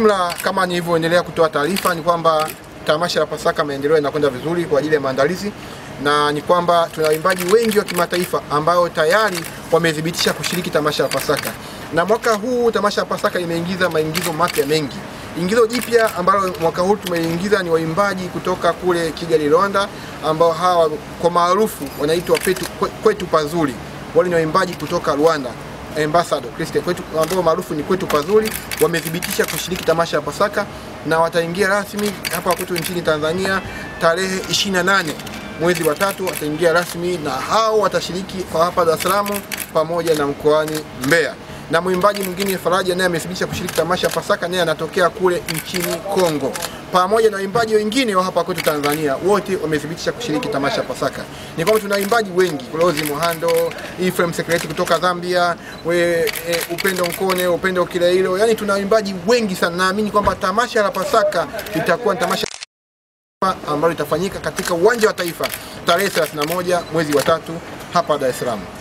Kiujumla, kama nilivyoendelea kutoa taarifa, ni kwamba tamasha la Pasaka maendeleo yanakwenda vizuri kwa ajili ya maandalizi, na ni kwamba tuna waimbaji wengi wa kimataifa ambao tayari wamethibitisha kushiriki tamasha la Pasaka, na mwaka huu tamasha la Pasaka imeingiza maingizo mapya mengi. Ingizo jipya ambalo mwaka huu tumeingiza ni waimbaji kutoka kule Kigali, Rwanda, ambao hawa kwa maarufu wanaitwa kwetu, kwetu pazuri. Wale ni waimbaji kutoka Rwanda Ambassador Christian kwetu ambao maarufu ni kwetu pazuri, wamethibitisha kushiriki tamasha la Pasaka na wataingia rasmi hapa kwetu nchini Tanzania tarehe 28 mwezi wa tatu, wataingia rasmi na hao watashiriki kwa hapa Dar es Salaam pamoja na mkoani Mbeya. Na mwimbaji mwingine Faraja naye amethibitisha kushiriki tamasha la Pasaka, naye anatokea kule nchini Kongo pamoja na waimbaji wengine wa hapa kwetu Tanzania, wote wamethibitisha kushiriki tamasha Pasaka. Ni kwamba tuna waimbaji wengi, Rose Muhando, Ephraim Secret kutoka Zambia, we, e, Upendo Nkone, Upendo Kilailo, yani tuna waimbaji wengi sana. Naamini kwamba tamasha la Pasaka litakuwa ni tamasha ambalo litafanyika katika uwanja wa Taifa tarehe 31 mwezi wa tatu hapa Dar es Salaam.